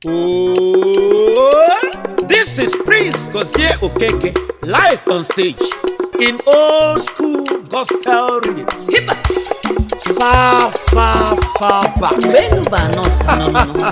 Oh, this is Prince Gozie Okeke live on stage in old school gospel rhythms. Hiba. Far, far, far back. mgbe enu bụ anọ si n'ọnụnụ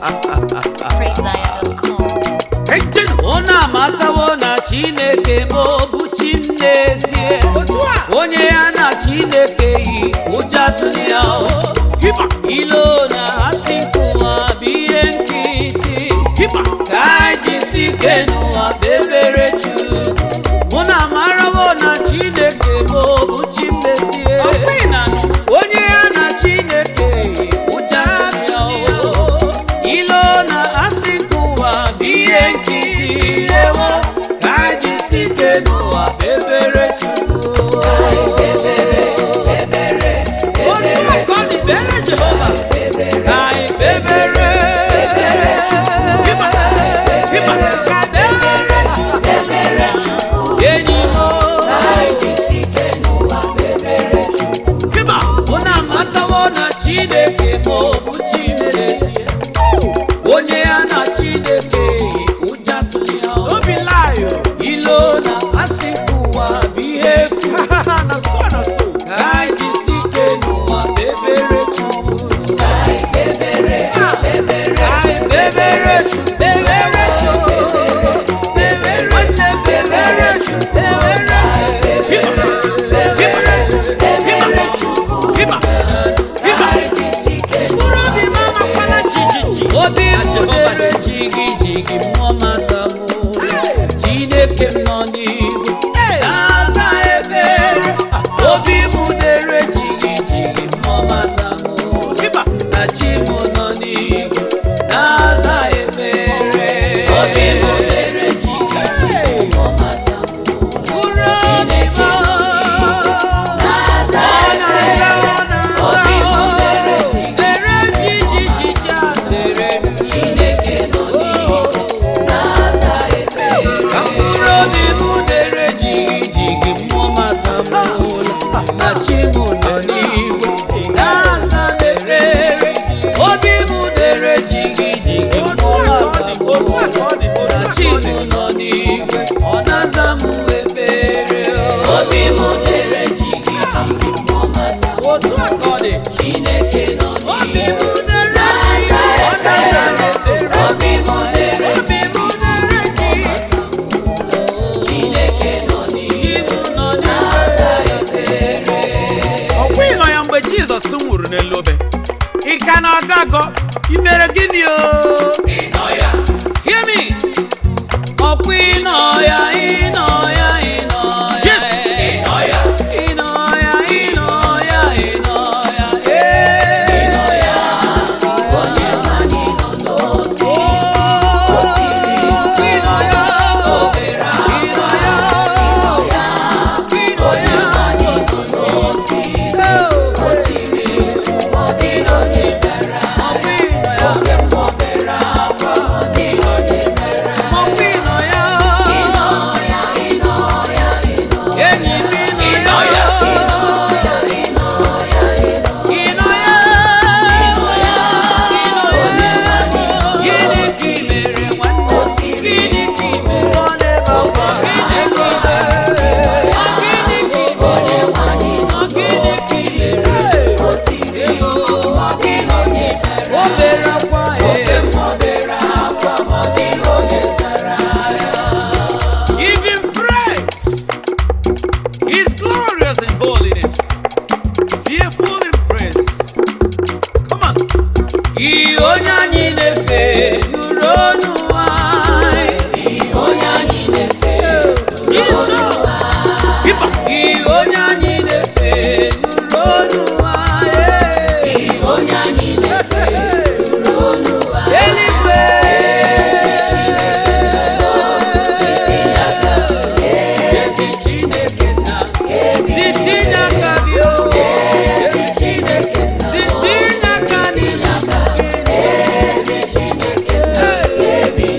PraiseZion.com. Ejenu. unu amatawo na chineke bụ bụ chi m n'ezie Otu a. onye ya na chineke yi ụjọ atụli ya o. Hiba, ilo na asị nkụwa bụ ihe nkịtị hiba. ka anyị jisi ike n'ụwa bebere chukwu mụ na amarawo na chineke bụ bụ chi m n'ezie Ọkwa ị na-anụ? onye ya na chineke yi ụjọ atụli ya o. ilo na asị nke ụwa bụ ihe nkịtị ewo ka anyị jisi ike n'ụwa bebere chukwu otu aka ọ dị bere jehova ka anyị bebere Hiba, hiba. ka bebere chukwu enyi m Hiba. mụ na amatawo na chineke ma ọ bụ chi n'ezie onye ya na chineke yi ụjọ atụli ya o. Don't be lie. oh. ilo na asị nke ụwa bụ ihe efu Na so, na so. ka anyị jisi ike n'ụwa bebere chukwu ka anyị bebere chukwu bebere chukwu bebere chukwu bebere chukwu bebere chukwu bebere chukwu Hiba, hiba. mkpụrụ obi m amakwana jijiji obi m dere jigi jigi mmụọ mata m chineke m nọ n'igwe na-aza ebere obi m dere jigi jigi mmụọ mata m Hiba. na chi m nọ n'igwe na-aza ebere obi m dere jigi jigi mmụọ mata m mkpụrụ obi m ọ na-aza ọ na-aza ka mkpụrụ obi m dere jigi jigi mmụọ mata m ụla na chi m nọ n'igwe na-aza m ekpere obi m dere jigi jigi mmụọ mata m ụla na chi m nọ n'igwe ọ na-aza m ekpere obi m dere jigi jigi mmụọ mata m otu a ka ọ dị chineke nọ n'igwe obi m dere jigi ọ na-aza m ekpere obi m dere jigi chineke nọ n'igwe nọ n'igwe ọkwa ịnọ ya mgbe jizọs nwụrụ n'elu obe ị ka na-agọ agọ ị mere gịnị o Hear me. Ọ̀pọ̀ iná ya, iná ya, iná ya. Yes. Iná ya. Iná ya, iná ya, iná ya. Eh. Iná ya. Onye anyị nọ n'osisi. O tiri mkpu. Iná ya. Obere akwa. Iná ya. Iná ya. Onye anyị nọ n'osisi. O tiri mkpu. Ọ dịghị onye zara ya. Oge m obere akwa. Ọ dịghị onye zara ya. Enyi m ịnọ ya. Ịnọ ya. Gịnị ka i mere nwanne? Gịnị ka i mere? Ọ na-ebe akwa. Gịnị ka i mere? Ọ gịnị ka i mere? Ọ gịnị ka i mere? O bere akwa, eh. Give him praise. He's glorious in holiness, fearful in praises. Come on. Ihe onye anyị na-efe nụrụ ọnụ anyị. Jisọs. Hiba. Ihe onye anyị na-efe nụrụ ọnụ anyị. Eluigwe. Ezi Chineke nna. Ezi Chineke bi o. Ezi Chineke nna. Ezi Chineke nna. Ezi Chineke nna.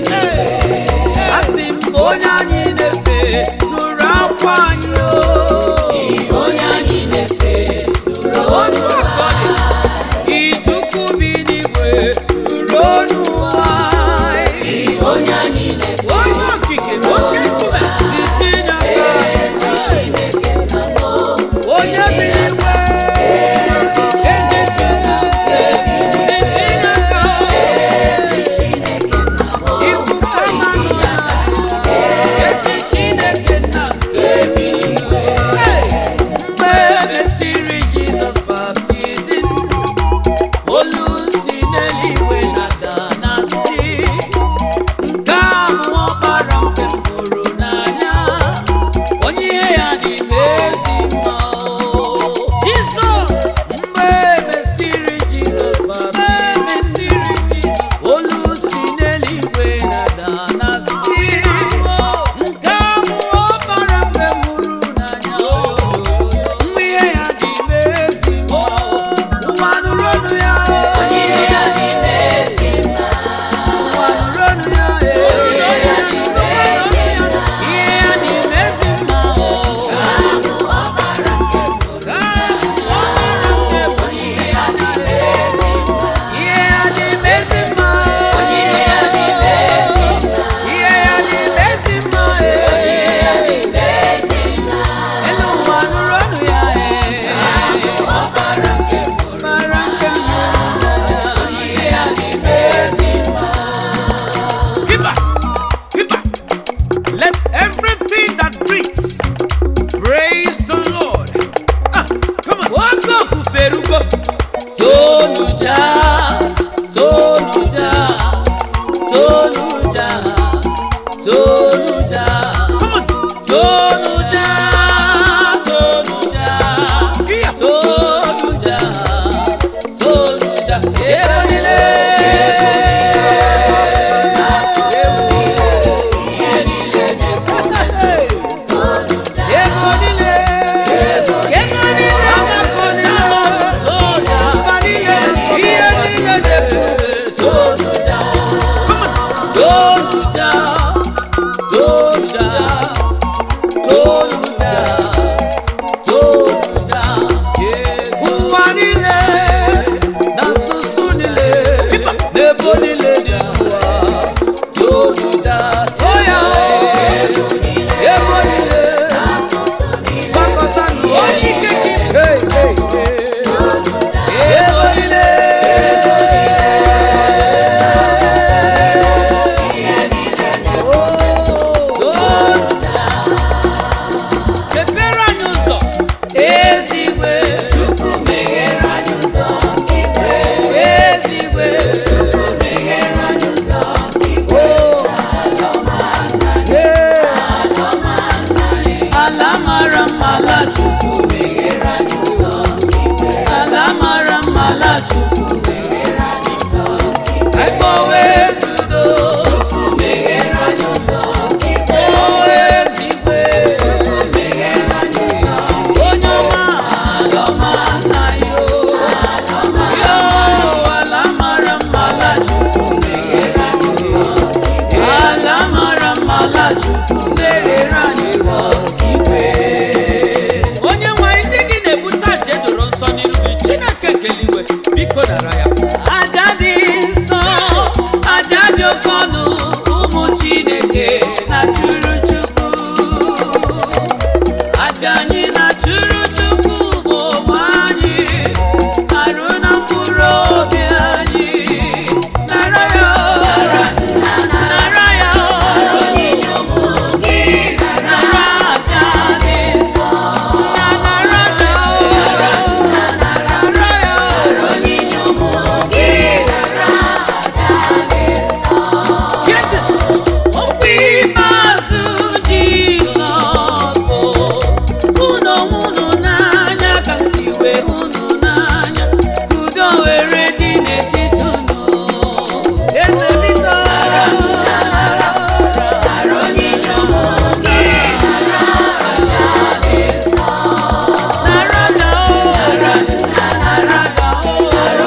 n'ebo niile dị n'ụwa tojuja too ya ebo niile gbakọta onye ike Hey, hey, hey. ebo niile tojuja mepere anyị ụzọ ezigwe chukwu meghere anyị ụzọ ezigwe chukwu meghere anyị ụzọ ala mara mma ala chukwu meghere anyị ụzọ ala mara mma ala chukwu meghere anyị ụzọ ekpowe ezudo chukwu meghere anyị ụzọ ekpowe ezigwe chukwu meghere anyị ụzọ onye ọma ala ọma nna ya o yo ala mara mma ala chukwu meghere anyị ụzọ ala mara mma ala chukwu meghere anyị ụzọ igwe onye nwanyị ndị gị na-ebute aja edoro nsọ n'iru gị chineke keliwe biko nara ya aja dị nsọ aja dị oke ọnụ ụmụ chineke na chụrụ chukwu aja anyị na chụrụ chukwu bụ ụmụ anyị arụ na mkpụrụ obi anyị nara ya nara ya nara aja dị nsọ na nara aja nara ya Get this. Okwu ikpeazụ Jizọs bụ unu unu n'anya ka m si wee unu n'anya ka udo were dị n'etiti unu eze biko nara aja o nara aja o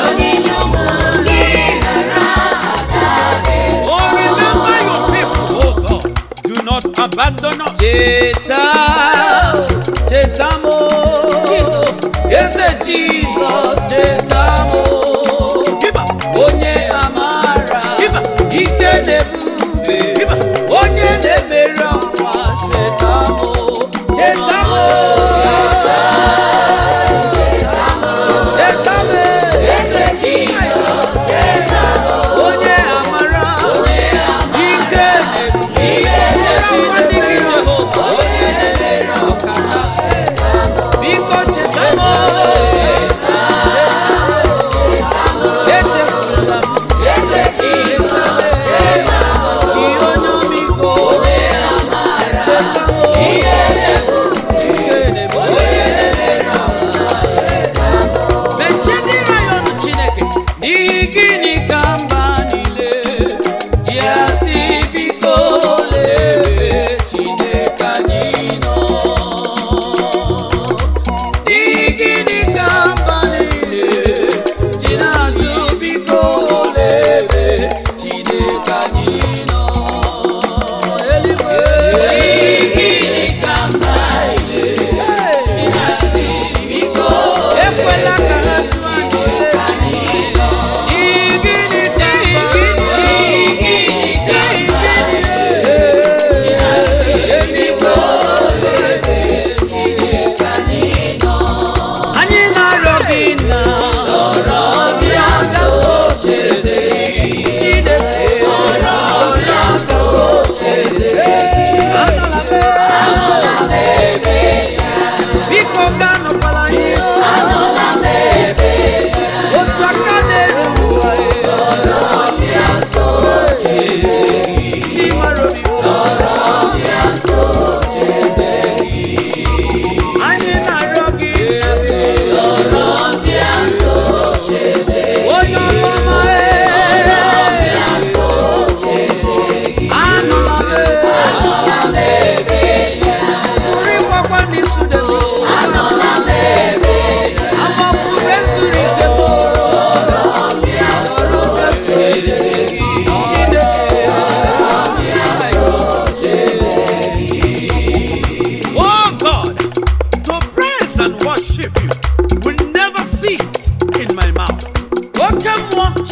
Oh, remember your people, oh God. Do not abandon us. cheta cheta m eze jizọs cheta m Give up. onye amara Give up. ike na-ebube Give up. onye na-emeri ọnwa cheta m cheta m cheta m eze jizọs cheta m onye amara ike na-ebube onye Jehova onye na-emeri ọkaka cheta m biko cheta m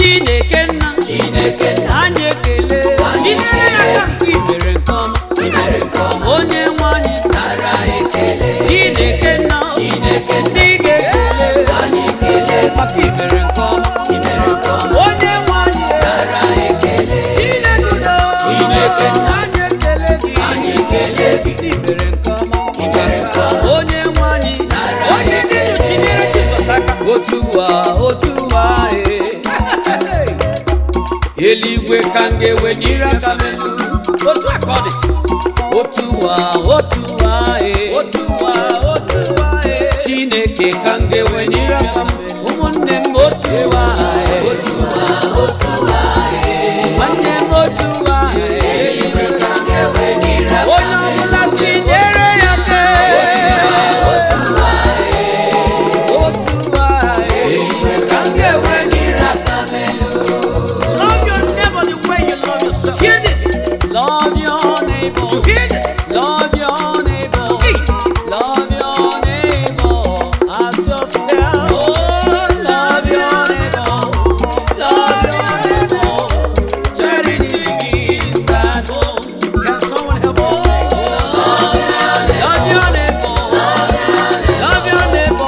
chineke nna chineke nna anyị ekele Chinyere ya aka. i mere nke ọma i mere nke ọma onye nwe anyị nara ekele chineke nna chineke ndị ga-ekele anyị ekele maka i mere nke ọma i mere nke ọma onye nwe anyị nara ekele chineke udo chineke nna anyị ekele gị anyị ekele gị i mere nke ọma i mere nke ọma onye nwe anyị nara onye dị ndụ chinyere jizọs aka otu ụwa otu ụwa ee. eluigwe ka m ga-ewe nyere aka m elu otu a ka ọ dị otu ụwa otu ụwa ee. otu ụwa otu ụwa ee. chineke ka m ga-ewe nyere aka m ụmụnne m otu ụwa ee. otu ụwa otu ụwa nwanne m otu ụwa ee. eluigwe ka m ga-ewe nyere aka onye ọbụla chinyere ya aka otu ụwa otu ụwa eluigwe ka m ga-ewe nyere aka m love your neighbor the way you love yourself Hear this. Love your neighbor. you hear this Love your neighbor. Hey. Love your neighbor as yourself. Oh, love your neighbor. Love your neighbor. Charity begins at home. can someone help us sing Love your neighbor. Love your neighbor.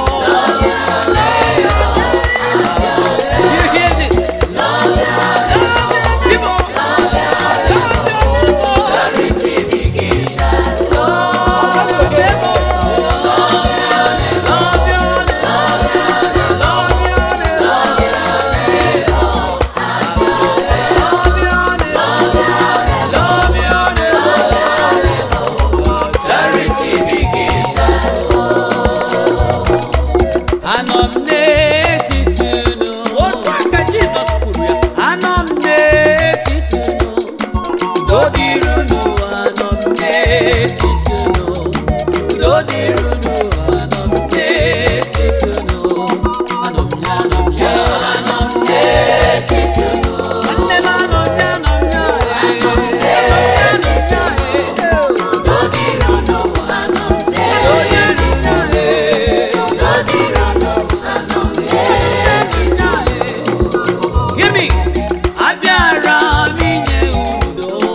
you hear this people Charity begins at home. Love your neighbor. Love your neighbor. Love your neighbor. Love your neighbor. Love your neighbor. Charity begins at home. Anọ m n'etiti unu. otu a ka jizọs kwuru ya Anọ m n'etiti unu. Udo dịrị unu. Anọ m n'etiti unu. Udo dịrị unu. Anọ m n'etiti unu. Anọ m ya, anọ m ya, anọ m n'etiti unu. Nwanne m anọ m ya, anọ m ya, eh. Anọ m n'etiti unu. Udo dịrị unu. Anọ m n'etiti unu. Udo dịrị unu. Anọ m n'etiti unu. Hear me. Abịara m inye unu udo.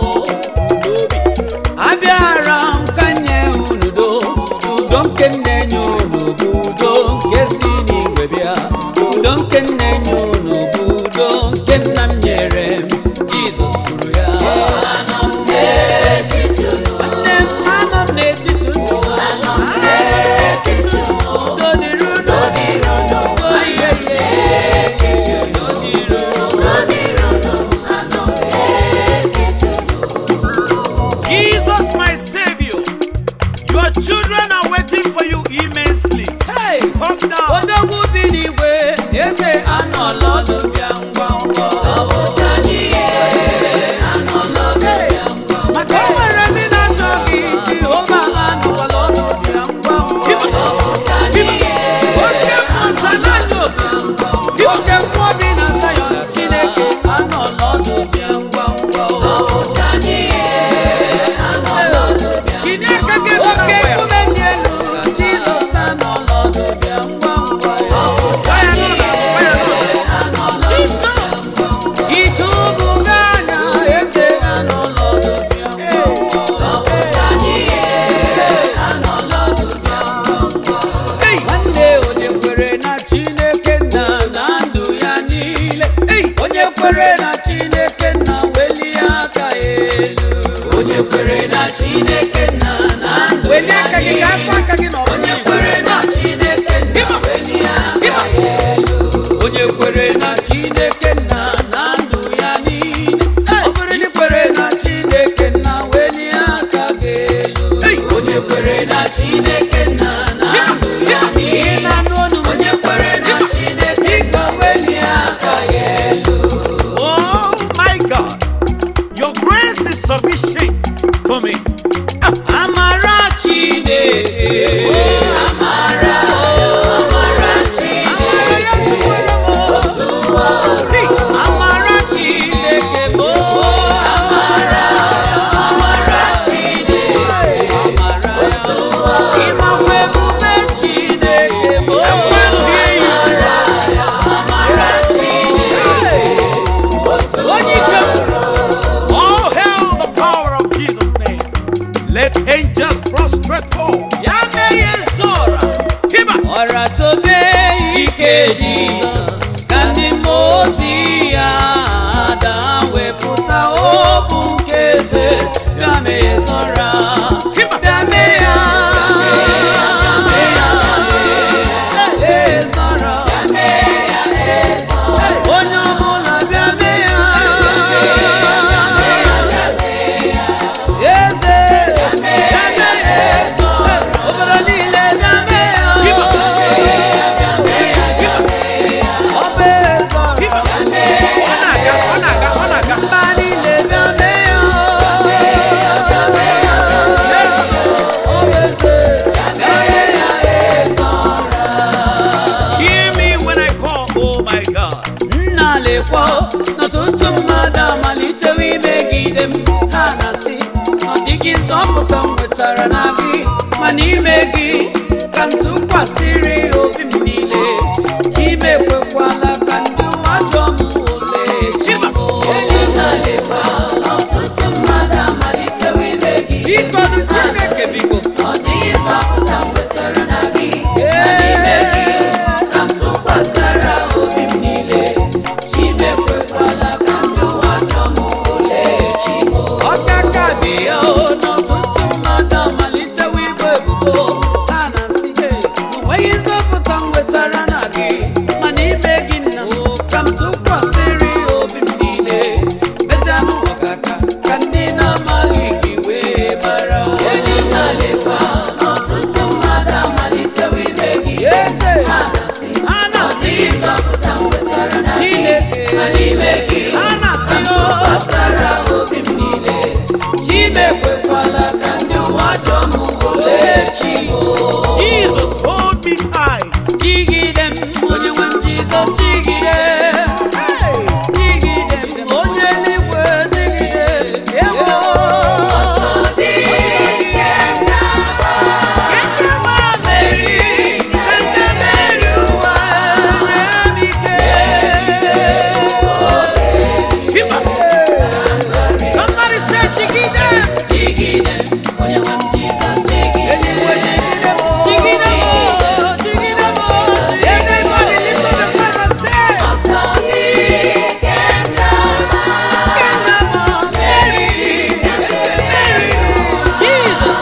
Abịara m ka nye unu udo. Udo nke m na-enye unu bụ udo nke si n'igwe bịa. Udo nke m na-enye unu bụ udo nke nna m nyere m. Jizọs kwuru ya. Anọ m n'etiti unu. Nwanne m, anọ m n'etiti unu. Anọ m n'etiti unu. Udo dịrị unu. Udo dịrị unu. Aye, aye. Udo dịrị unu. jesus my savior your children are waiting for you immensely Hey! come down odogwu bi n'igwe eze anọla ọdụ bịa ngwa ngwa maka o nwere ndị na-achọ gị jehova anọkwala ọdụ bịa ngwa ngwa oke mmụọ zananya obi oke mmụọ bi na zayọn chineke anọla ọdụ bịa ngwa ngwa chineke ga-eme na oke ngwa ya nkume dị elu jizọs anọla ọdụ bịa ngwa ngwa Gwa ya n'ụlọ, gwa ya n'ụlọ. Jizọs ịtụbuga anya eze anọla ọdụ bịa ngwa ngwa Hey! nwanne onye kwere na chineke nna na ndụ ya niile onye kwere na chineke nna welie aka ya elu onye kwere na chineke nna na ndụ welie aka gị ka afọ aka gị na ọbụla onye kwere na chineke nna welie aka ya elu onye kwere na chineke nna na ndụ ya niile ọ bụrụ na ị kwere na chineke nna welie aka gị elu onye kwere na chineke nna na ndụ ya niile na-anụ ọnụ m. onye kwere na chineke biko welie aka ya elu Oh my God, your grace is sufficient for me. Ah, onye ike m All hail the power of Jesus' name. Let angels prostrate fall. ya meghe nsọra Hiba. ọra tobe ike jizọs ka ndị mmụọ ozi ya ada wepụta obu nke eze bịa meghe nsọra bịa mee ya Ee, nsọra. onye ọbụla bịa mee ya eze bịa mee ya obodo niile bịa mee ya ọba eze Hiba. Ọ na-aga, ọ na-aga, ọ na-aga. mba niile bịa mee ya ọba eze bịa mee ya Hear me when I call, oh my God. nna lekwa n'ọtụtụ mmadụ amalitewo imegide m ha na-asị ọ dịghị nzọpụta m nwetara na gị ma n'ime gị ka m tụkwasịrị obi m niile chi m ekwekwala ka ndị ụwa jụọ m ole chi m enyi nna lekwa ọtụtụ mmadụ amalitewo imegide biko nụ chineke biko ọ dịghị nzọpụta m nwetara na gị ma n'ime gị ka m tụkwasara obi m niile chimekwekwala ka ndị ụwa jụọ m ole chimo ọkaka dị ya o n'ọtụtụ mmadụ amalitewo ibu ebubo ha na-asị "Hey, o nweghị nzọpụta m nwetara na gị mana ime gị nna m ka m tụkwasịrị obi m niile mezianụ ọkaka ka ndị na-amaghị gị wee mara enyi na lekwa n'ọtụtụ mmadụ amalitewo ime gị eze ha na-asị ha na-asị nzọpụta m nwetara na chineke ha na-asị tụkwasara obi m niile chimekwekwala ka ndị ụwa jụọ m ole chimo Jesus, hold me tight. jigide m onye nwe m jizọs jigide jigide m onye eluigwe jigide ewo Ekema meri, kete meri ụwa nye m ike. Hiba. Somebody say jigide m. Jigide m, onye nwe m Jizọs jigide m. Jigide m, jigide m, jigide m. Everybody lift up your voice and say. Ekema meri, meri, Jesus.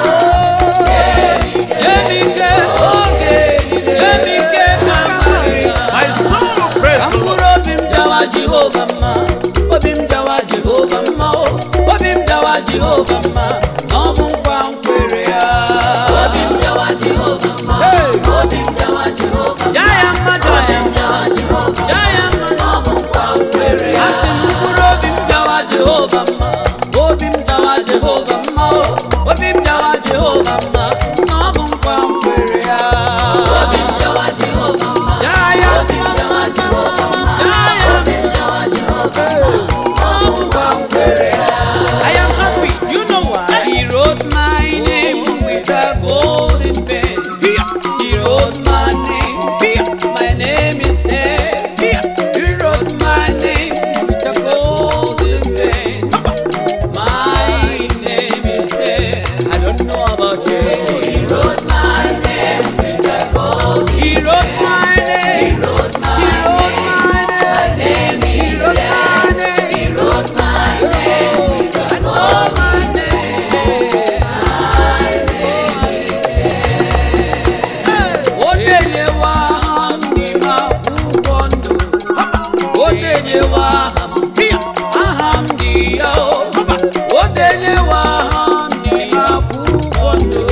Emike oge, emike kamari. My soul praise the Lord. mkpụrụ obi m jawa jehova mma obi m jawa jehova mma o obi m jawa jehova mma na ọ bụ nkwa nkwere ya obi m jawa jehova mma obi m jawa jehova mma ja ya mma ja ya mma ja ya mma na ọ bụ nkwa nkwere ya asị m mkpụrụ obi m jawa jehova mma obi m jawa jehova mma o obi m jawa jehova mma na ọ bụ nkwa nkwere ya obi m jawa jehova mma ja ya mma mma mma mma ja ya I am happy. You know why? He wrote my name with a golden pen. Here, He wrote my name. here, My name is there. here. He wrote my name with a golden pen. My name is there. I don't know about you. He wrote my name with a golden pen. He wrote my name. He wrote my name. He wrote my name. He wrote my name. He wrote my name with a golden pen. O denyewa aha m n'ime akwụkwọ ndụ. O denyewa aha m. Aha m dị ya o. O denyewa aha m n'ime akwụkwọ ndụ.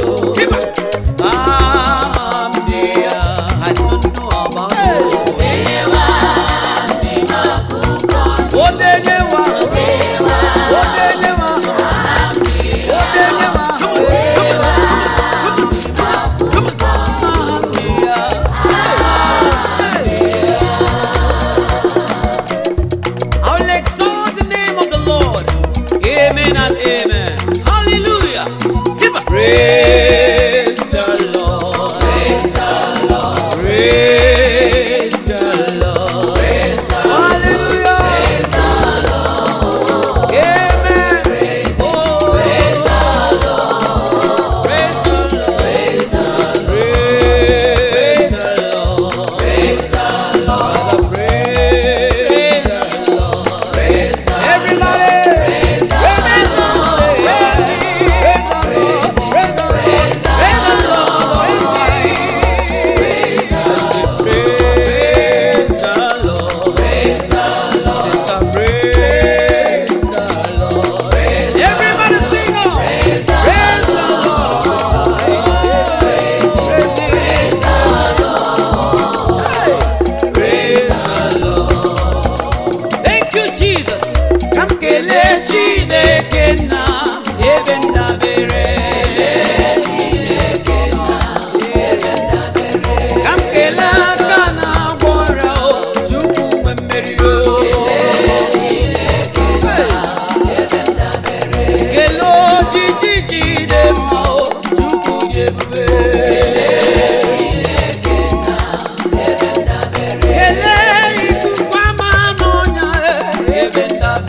Aha m dị ya. I don't know about you. O denyewa. O denyewa. O denyewa. Aha m dị ya. I will exalt the name of the Lord. Amen and amen. Hallelujah. Praise the Lord. Praise the Lord. Praise the Lord. Hallelujah.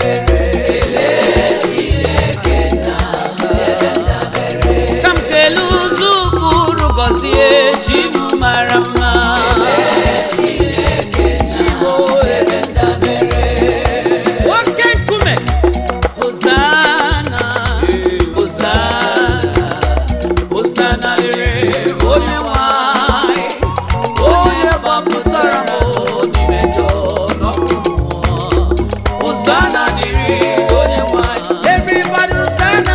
ka m kelee ụzọ ụkpụrụ gọzie chi m mara mma nwoke nkume Hosanna, Hosanna, Hosanna dịrị onye nwanyị, onye gbapụtara m n'ime njọ n'ọkụ mmụọ. Hosanna dịrị onye nwanyị, everybody Hosanna.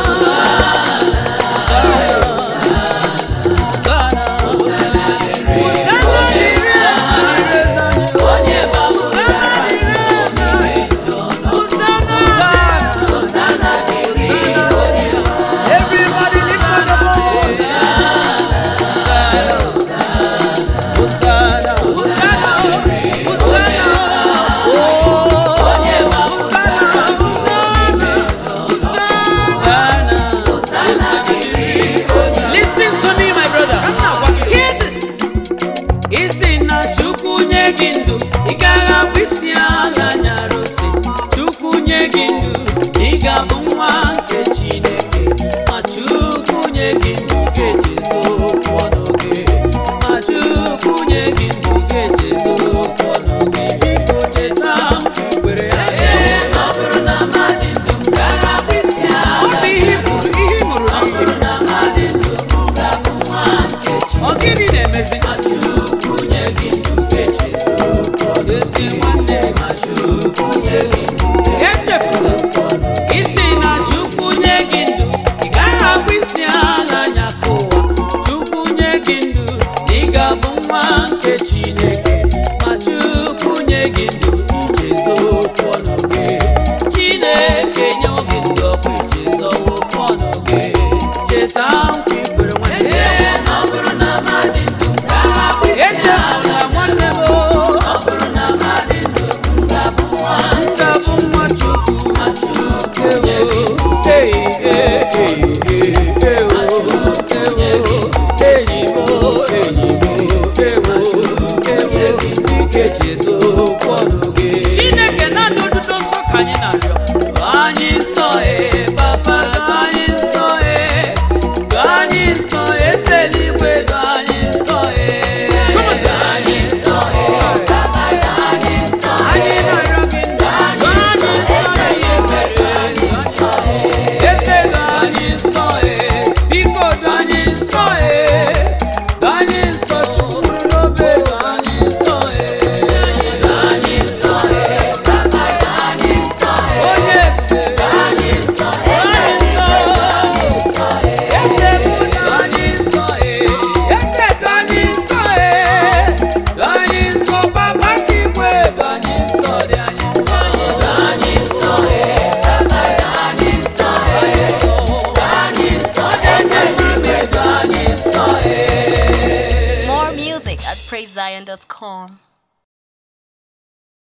Hosanna, Hosanna dịrị eze anyị, onye gbapụtara m n'ime njọ Hosanna, Hosanna dịrị onye nwanyị. Everybody lift up your voice. Hosanna, Hosanna, Hosanna, Hosanna. Oh, Hosanna, Hosanna, Hosanna, Hosanna. Listen to me, my brother. Hear this. isi na chukwu nye gị ndụ ị gaghị abụ isi ala nyarụsi chukwu nye gị ndụ ị ga-abụ nwa nke chineke ma chukwu nye gị ndụ ga-echezo okwu ọnụ gị ma chukwu nye gị ndụ ga-echezo okwu ọnụ gị biko cheta ikwere ya na ọ bụrụ na mmadụ ndụ m gaghị abụ isi ọ ala bụ ihe ị kwuru ihe ị ṅụrụ ọ bụrụ na mmadụ ndụ m ga-abụ nwa nke chineke ọ gịnị na-emezi ma chukwu nye gị ndụ ga-echezo okwu ọnụ gị. ezi nwanne ma chukwu nye gị ndụ echefula isi na chukwu nye gị ndụ ị gaghị abụ isi ala anya ka ụwa chukwu nye gị ndụ ị ga-abụ nwa nke chineke ma chukwu nye gị ndụ ichezo okwu ọnụ gị chineke nyewo gị ndụ ọkụ ichezo okwu ọnụ gị cheta nkwa ikwere nwanne na ọ bụrụ na mmadụ ndụ m gaghị abụ isi ala echefula nwanne m o. ọ bụrụ na mmadụ ndụ m ga-abụ nwa m ga-abụ nwa chukwu ma chukwu nye gị ndụ Hey, hey, hey, hey, hey, oh. Enyi m, oh, enyi m, oh, ewo, ewo, ike Jesu okwu ọnụ gị. chineke naanị odudo nsọ ka anyị na-arịọ Doo anyị nsọ e papa doo anyị nsọ e doo anyị nsọ eze eluigwe doo anyị nsọ e doo anyị nsọ e papa doo anyị nsọ e Anyị na-arịọ gị ndụ. doo anyị nsọ na ihe mere anyị nsọ e eze doo anyị nsọ e biko doo anyị nsọ e doo anyị nsọ chukwu nụrụ n'obe doo anyị nsọ e doo anyị nsọ e papa doo anyị nsọ e onye ebube doo anyị nsọ e doo anyị nsọ doo anyị nsọ e eze mụ doo anyị nsọ e eze doo anyị nsọ e doo anyị nsọ papa nke igwe doo anyị nsọ dị anyị nsọ doo anyị nsọ e papa doo anyị nsọ e doo anyị nsọ eze n'ime doo anyị nsọ e More music at praisezion.com.